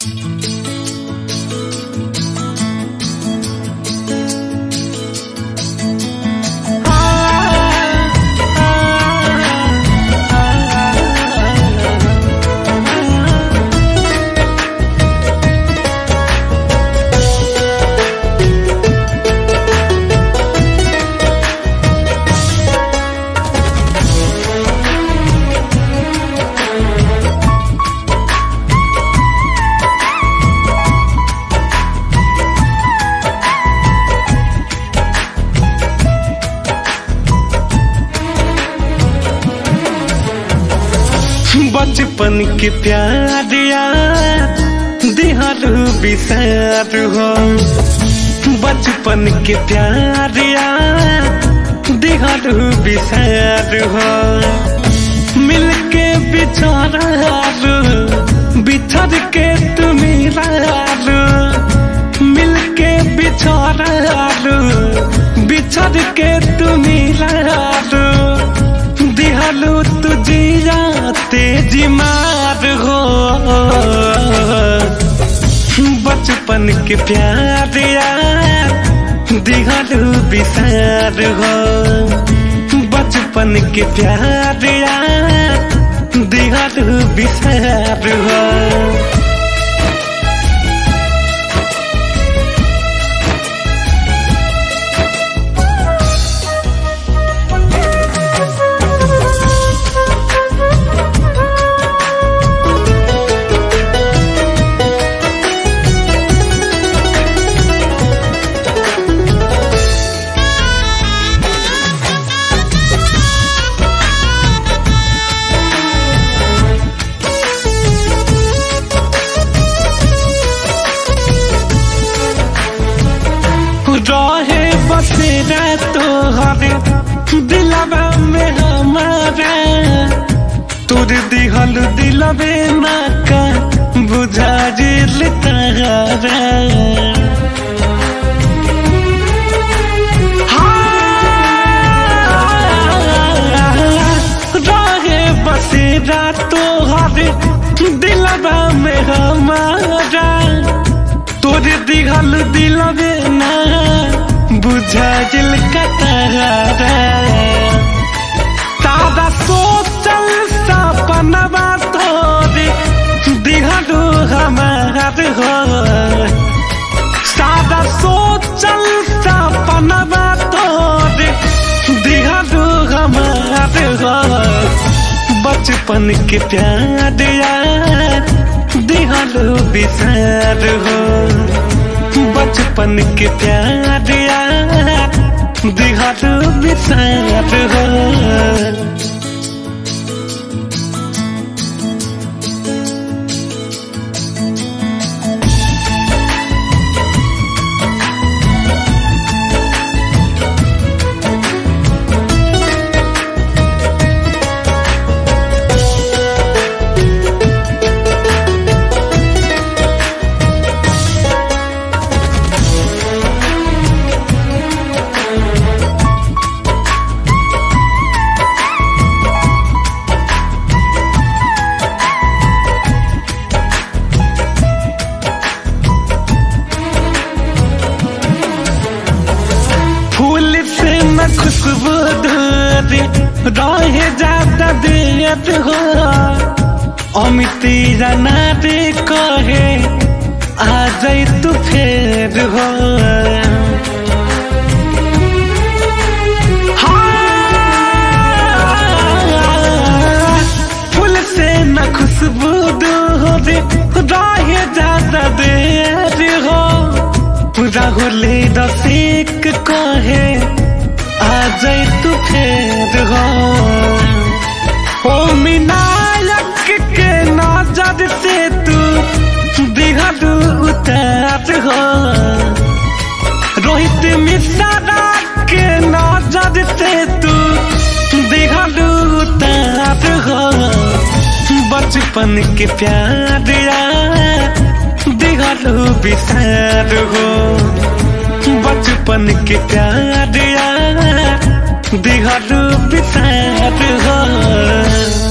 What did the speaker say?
बचपन के प्यार यार दिहारू बिसार हो बचपन के प्यार यार दिहारू बिसार हो मिलके बिछारू बिछड़ के तुम्हें मिलके बिछारू बिछड़ के तुम्हें दिहालू तुझिया तेजी मार हो बचपन के प्यार यार दिहालू बिसार हो बचपन के प्यार यार दिहालू बिसार हो रहे बसेरा तोहरे दिलवा में हमारा तोर दिहल दिलवे ना का बुझा जिल तारा रहे बसेरा तोहरे दिलवा में हमारा तोरे दिहल दिलवे ना बुझा जिल कतारा तारा सोचल सपनवा तोरे दिहलू हमार हो सादा सोचल सपनवा तोरे दिहलू हमार हो बचपन के प्यार यार दिहलू बिसार हो बचपन के प्यार यार दिहलू बिसार हो फूल से न खुशबू दूरी रहे ज्यादा देर हो अमिती जाना रे कहे आ जाई तू फेर हो हाँ, फूल से न खुशबू दूरी रहे ज्यादा देर हो राहुले रसिक कहे आ जाए तू फेर हो ओ मिनायक के नजर से तू दिहलू उतार हो रोहित मिश्रा के नजर से तू दिहलू उतार हो बचपन के प्यार यार दिहलू बिसार हो बचपन के प्यार यार दिहलू बिसार हो